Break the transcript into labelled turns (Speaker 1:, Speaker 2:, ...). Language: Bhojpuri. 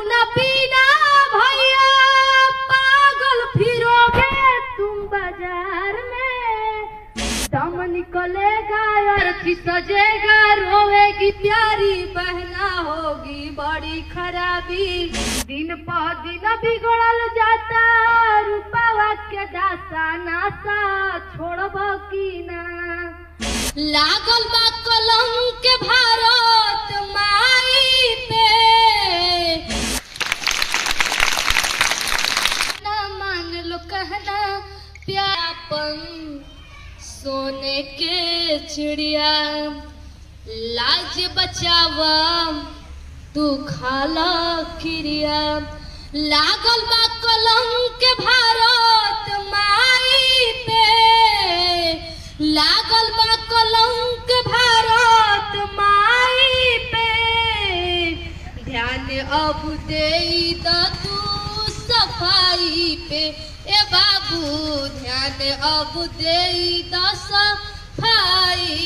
Speaker 1: खाना पीना भैया पागल फिरोगे तुम बाजार में दम निकलेगा अर्थी सजेगा रोएगी प्यारी बहना होगी बड़ी खराबी दिन प दिन बिगड़ल जाता रूपावा के दासा नासा छोड़ब की ना लागल बा कलंक भारत माई पे ना मान लो कहना प्यापन सोने के चिड़िया लाज बचावा तू खाला क्रिया लागल बा कलंक भारत माई पे लागल बा कलंक भारत माई पे ध्यान अब दे द तू सफाई पे ए बाबू ध्यान अब दे द सफाई